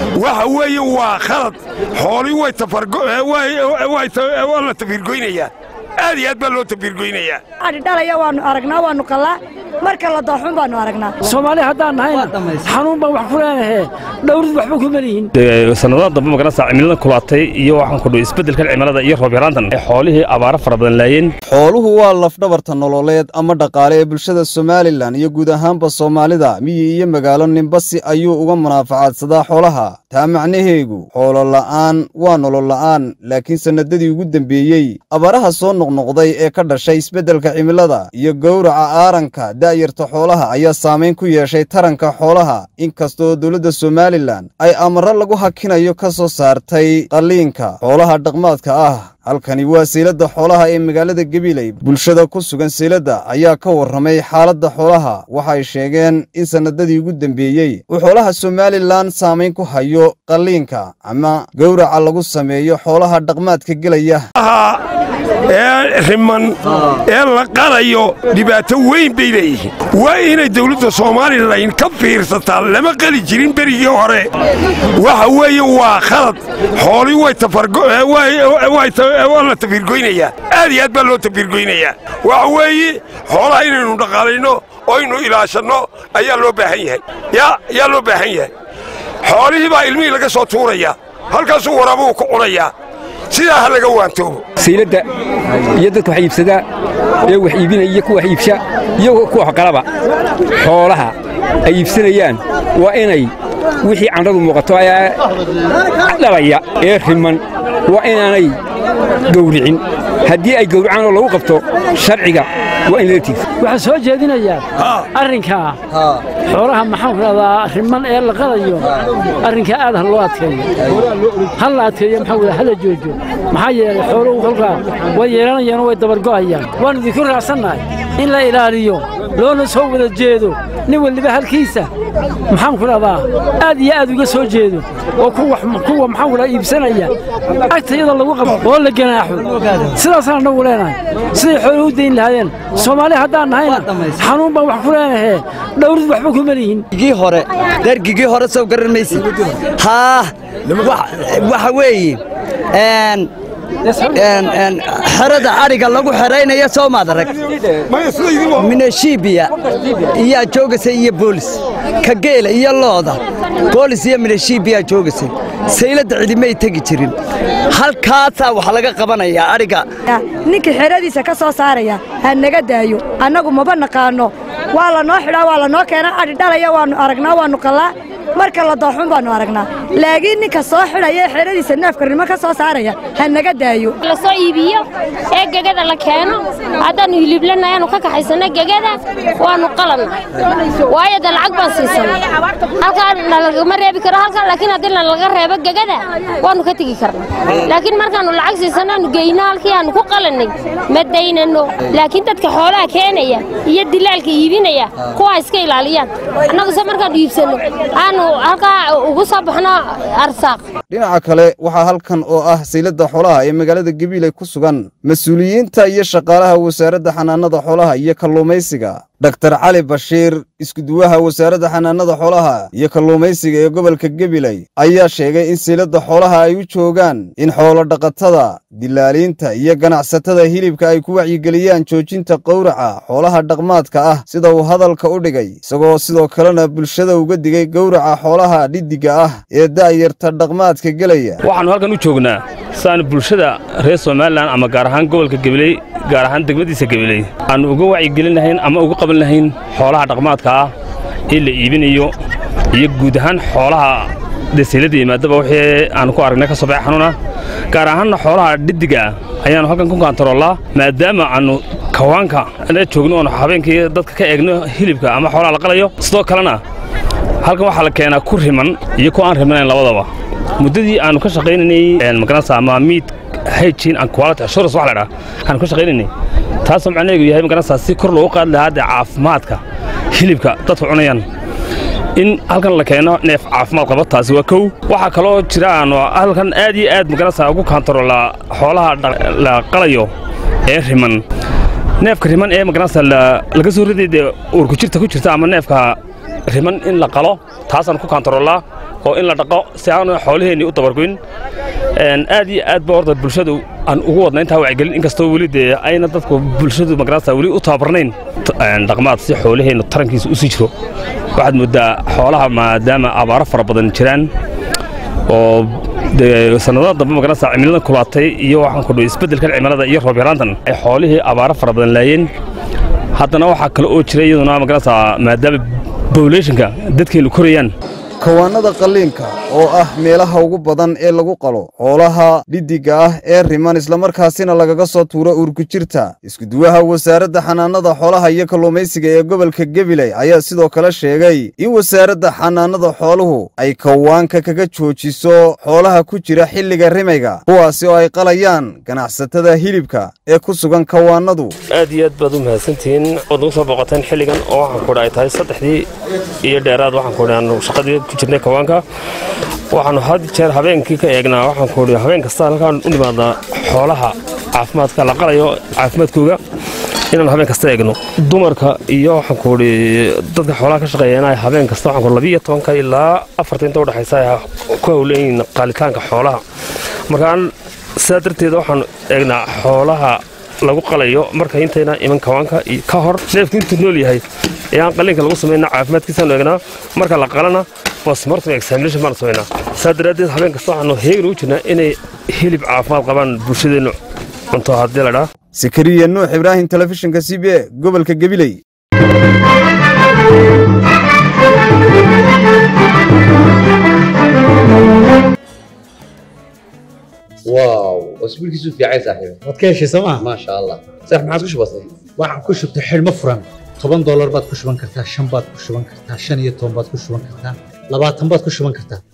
waxa weeye waa khalad xoolii waa la tafiirgoynayaa aad iyo aad baa loo tafiirgoynayaa adhidhalaya waannu aragnaa waannu qallaa marka la dooxun baannu aragnaa soomaali haddaan nahayna xanuun baan wax ku leenahee dhowrid waxba kuma lihin sanadada dambe magaranaysaa cimilada kulaatay iyo waxaan ku dhow isbeddelkan cimilada iyo roob yaraantan ay xoolihii abaaro fara badan laayeen xooluhu waa lafdhabarta nololeed ama dhaqaale ee bulshada somalilan iyo guud ahaanba soomaalida miyi iyo magaalo ninbasi ayuu uga munaafacaadsadaa xoolaha taa macnaheegu xoolo la'aan waa nolol la'aan laakiin sannadadii ugu dembeeyey abaaraha soo noqnoqday ee ka dhashay isbeddelka cimilada iyo gowraca aaranka da'yarta xoolaha ayaa saamayn ku yeeshay taranka xoolaha inkastoo dowladda somalilan ay amarro lagu hakinayo ka soo saartay qalliinka xoolaha dhaqmaadka ah halkani waa sayladda xoolaha ee magaalada gabiley bulshada ku sugan sayladda ayaa ka warramay xaaladda xoolaha waxay sheegeen in sannadadii ugu dembeeyey uu xoolaha somalilan saamayn ku hayo qalliinka ama gowraca lagu sameeyo xoolaha dhaqmaadka gelaya ee riman ee la qalayo dhibaato weyn bay leeyihiin waa inay dawladda somalilan ka fiirsataa lama qali jirin berigii hore waxa weeye waa khalad xoolii waa la tafiirgoynayaa aad iyo aad baa loo tafiirgoynayaa waxa weeye xoolaha inaynu dhaqaalayno oo aynu ilaashanno ayaa loo baahan yahay yaa loo baahan yahay xoolihii baa ilmihii laga soo tuurayaa halkaasuu waraabuhu ku cunayaa sidaa ha laga waantoobo sayladda iyo dadka wax iibsadaa ee wax iibinaya iyo kuwa wax iibsha iyo kuwa waxqalaba xoolaha ay iibsanayaan waa inay wixii candhadu muuqato ayaa dhalaya ee riman waa inaanay gowricin haddii ay gowracaan oo lagu qabto sharciga waa in lala tiigsa waxaan soo jeedinayaa arrinkaa xoolaha maxaan ku dhahdaa riman ee la qadayo arrinkaa aad ha loo adkeeyo ha la adkeeyo maxaa wada hala joojo maxaa yeelay xooluhu kolkaa way yeelanayaanoo way dabargo'ayaan waannu idinku raacsannahay in la ilaaliyo loona soo wada jeedo nin waliba halkiisa maxaan ku dhahdaa aad iyo aad uga soo jeedo oo kuwa maxaan ku dhaha iibsanaya agtayada lagu qabo oo la ganaaxo sidaasaan annagu leenahay siday xooluhu u dayn lahaayeen soomaali haddaan nahayna xanuun baan wax ku leenahee dhowrid waxba kuma lihin gii hore dargigii hore soo garan maysid haa waxa weeye xerada adhiga lagu xeraynaya soo maad arag mineshibiya iyaa joogasay iyo boolis ka geela iyo looda boolis iyo mineshibiyaa joogasay sayladda cidimay tegi jirin halkaasaa wax laga qabanayaa adhiga ninkii xeradiisa ka soo saaraya ha naga daayo annagu maba naqaanno waa lanoo xidhaa waa lanoo keenaa adhi dhalaya waannu aragnaa waannu qallaa marka la dooxun baannu aragnaa laakiin ninka soo xidhaya ee xeradiisa neefka rimo ka soo saaraya ha naga daayo la soo iibiyo ee gegada la keeno haddaannu hiliblanna ayaannu ka kaxaysanna gegada waannu qalanna waayo dee lacag baan siisanna halkaa nalagama reebi karo halkan laakiin haddii nalaga reebo gegada waannu ka tegi karna laakiin markaannu lacag siisanno aanu geyno halkii aannu ku qalannay ma daynanno laakiin dadka xoolaha keenaya iyo dilaalka iibinaya kuwaa iska ilaaliyaan annaguse markaannu iibsanno aanu halkaa ugu soo baxno arsaaq dhinaca kale waxaa halkan oo ah sayladda xoolaha ee magaalada gabiiley ku sugan mas-uuliyiinta iyo shaqaalaha wasaaradda xanaanada xoolaha iyo kalluumaysiga doktar cali bashiir iskuduwaha wasaaradda xanaanada xoolaha iyo kalluumaysiga ee gobolka gabiley ayaa sheegay in sayladda xoolaha ay u joogaan in xoolo dhaqatada dilaaliinta iyo ganacsatada hilibka ay ku wacyigeliyaan joojinta qowraca xoolaha dhaqmaadka ah sida uu hadalka u dhigay isagoo sidoo kalena bulshada uga digay gowraca xoolaha dhiddigga ah ee da'yarta dhaqmaadka gelaya waxaannu halkan u joognaa siaanu bulshada reer somalilan ama gaar ahaan gobolka gabiley gaar ahaan degmadiisa gabiley aannu uga wacyigelin lahayn ama uga qaban lahayn xoolaha dhaqmaadka ah ee la iibinayo iyo guud ahaan xoolaha deseylada yimaadaba wixii aannu ku aragnay ka soo baxay xanuuna gaar ahaanna xoolaha dhiddiga ah ayaannu halkan ku kaantaroolaa maadaama aannu kawaanka la joogno oonu habeenkii dadka ka eegno hilibka ama xoolaha la qalayo sidoo kalena halkan waxaa la keenaa ku riman iyo ku aan rimanayn labadaba muddadii aannu ka shaqaynaynay magaranaysa ama miid hygiene and quality assurance wax la dhaha aannu ka shaqaynaynay taasoo macnaheedu yahay magaranaysaa si kor loogu qaadi lahaa dee caafimaadka hilibka dadku cunayaan in halkan la keeno neef caafimaad qaba taasi waa kow waxaa kaloo jira aanu halkan aad iyo aad magaranaysaa ugu kaantaroolaa xoolaha la qalayo ee riman neefka riman ee magaranaysaa laga soo riday dee uurku jirta ku jirta ama neefka riman in la qalo taasaan ku kaantaroolaa oo in la dhaqo si aanu xoolaheennii u dabargoyn aad iyo aad ba horta bulshadu aan ugu wadna intaa wacyigelin inkastoo weli dee ayna dadku bulshadu magarasa weli u tababarnayn dhaqmaad si xoolaheennu tarankiisa u sii jiro waxaad mooddaa xoolaha maadaama abaaro fara badan jiraan oo dee sannadada dambe magarasa cimilada kulaatay iyo waxaan ku dhi isbeddelkan cimilada iyo roob yaraantan ay xoolihii abaaro fara badan laayeen haddana waxaa kale oo jira iyaduna magarasa maadaama bobulationka dadkeennu korayaan kawaannada qalliinka oo ah meelaha ugu badan ee lagu qalo xoolaha dhiddigga ah ee riman islamarkaasina lagaga soo tuuro uurkujirta iskuduwaha wasaaradda xanaanada xoolaha iyo kalluumaysiga ee gobolka gabiley ayaa sidoo kale sheegay in wasaaradda xanaanada xooluhu ay kawaanka kaga joojiso xoolaha ku jira xilliga rimayga kuwaasi oo ay qalayaan ganacsatada hilibka ee ku sugan kawaannadu aad iyo aad baad u mahadsantihiin ood nagu soo booqateen xilligan oo waxaan kudhi ay tahay saddexdii iyo dheeraad waxaan kudhi aanu shaqadii ku jirnay kawaanka waxaanu had jeer habeenkii ka eegnaa waxaan kudhi habeen kasta halkaan u nimaadnaa xoolaha caafimaadka la qalayo caafimaadkooga inaanu habeen kasta eegno dumarka iyo waxaan kudhi dadka xoolaha ka shaqeeyana habeen kasta waxaan kudhi labiyo tobanka ilaa afarta inta udhexaysa ay ku hawleeyiin qaalitaanka xoolaha markaan sidaa darteeda waxaanu eegnaa xoolaha lagu qalayo marka intayna iman kawaanka ka hor neefku intuu nool yahay ee aan qalliinka lagu samayna caafimaadkiisaanu eegnaa marka la qalana bosmortem examination baanu samaynaa saa daraaddeed habeen kasta waxaanu heegin ugu jirnaa inay hilib caafimaad qabaan bulshadeennu cunto haddii la dhaa sakariya nuux ibraahim telefishinka c b e gobolka gabiley واو اسبوعك في عايز صاحبي waad ka heshay sooma ما شاء الله صح ما عاد كش بسيط waxaan ku shubtay xidhmo furan toban doolar baad ku shuban kartaa shan baad ku shuban kartaa shan iyo toban baad ku shuban kartaa labaatan baad ku shuban kartaa